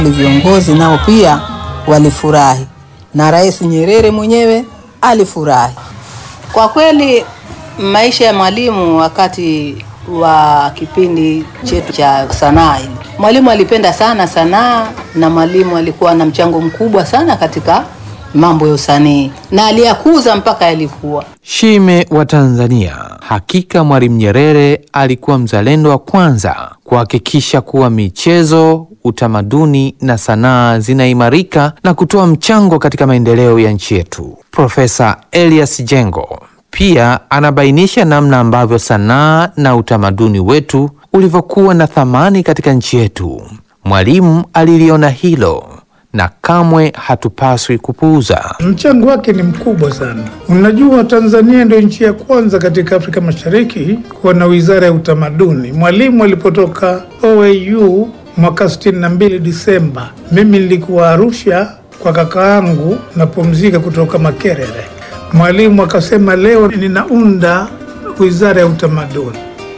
Viongozi nao pia walifurahi na Rais Nyerere mwenyewe alifurahi. Kwa kweli maisha ya mwalimu wakati wa kipindi chetu cha sanaa hili, mwalimu alipenda sana sanaa na mwalimu alikuwa na mchango mkubwa sana katika mambo ya usanii na aliyakuza mpaka yalikuwa Shime wa Tanzania. Hakika Mwalimu Nyerere alikuwa mzalendo wa kwanza kuhakikisha kuwa michezo, utamaduni na sanaa zinaimarika na kutoa mchango katika maendeleo ya nchi yetu. Profesa Elias Jengo pia anabainisha namna ambavyo sanaa na utamaduni wetu ulivyokuwa na thamani katika nchi yetu. Mwalimu aliliona hilo na kamwe hatupaswi kupuuza. Mchango wake ni mkubwa sana. Unajua, Tanzania ndio nchi ya kwanza katika Afrika Mashariki kuwa na wizara ya utamaduni. Mwalimu alipotoka OAU mwaka 62 Disemba, mimi nilikuwa Arusha kwa kaka yangu napumzika kutoka Makerere. Mwalimu akasema, leo ninaunda wizara ya utamaduni.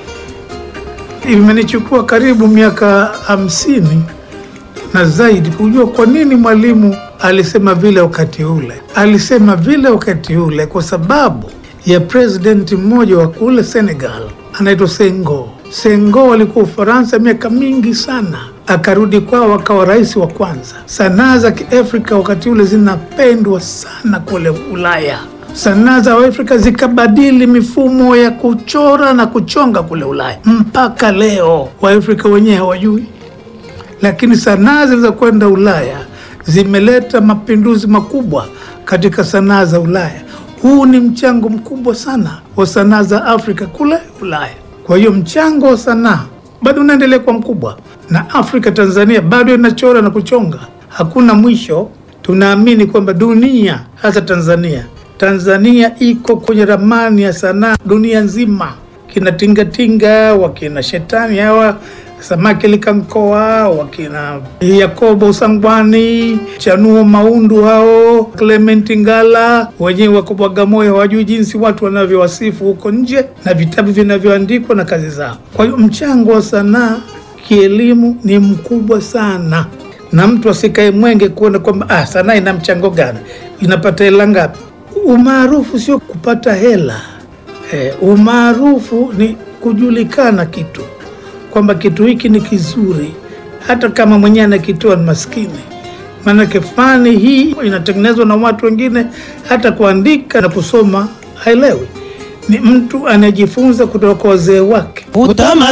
Imenichukua karibu miaka hamsini na zaidi kujua kwa nini mwalimu alisema vile wakati ule. Alisema vile wakati ule kwa sababu ya presidenti mmoja wa kule Senegal anaitwa Senghor. Senghor alikuwa Ufaransa miaka mingi sana, akarudi kwao akawa rais wa kwanza. Sanaa za Kiafrika wakati ule zinapendwa sana kule Ulaya. Sanaa za Afrika zikabadili mifumo ya kuchora na kuchonga kule Ulaya, mpaka leo Waafrika wenyewe hawajui lakini sanaa zilizokwenda Ulaya zimeleta mapinduzi makubwa katika sanaa za Ulaya. Huu ni mchango mkubwa sana wa sanaa za Afrika kule Ulaya. Kwa hiyo mchango wa sanaa bado unaendelea kuwa mkubwa, na Afrika, Tanzania bado inachora na kuchonga, hakuna mwisho. Tunaamini kwamba dunia, hasa Tanzania, Tanzania iko kwenye ramani ya sanaa dunia nzima. Kina tingatinga wakina shetani hawa Samaki Likankoa, wakina Yakobo Usangwani, Chanuo Maundu, hao Clement Ngala, wenyewe wako Bagamoyo, hawajui jinsi watu wanavyowasifu huko nje na vitabu vinavyoandikwa na kazi zao. Kwa hiyo mchango wa sanaa kielimu ni mkubwa sana, na mtu asikae mwenge kuona kwamba ah, sanaa ina mchango gani, inapata hela ngapi. Umaarufu sio kupata hela eh, umaarufu ni kujulikana kitu kwamba kitu hiki ni kizuri, hata kama mwenyewe anakitoa ni maskini. Maanake fani hii inatengenezwa na watu wengine, hata kuandika na kusoma haelewi. Ni mtu anayejifunza kutoka kwa wazee wake. Utamaduni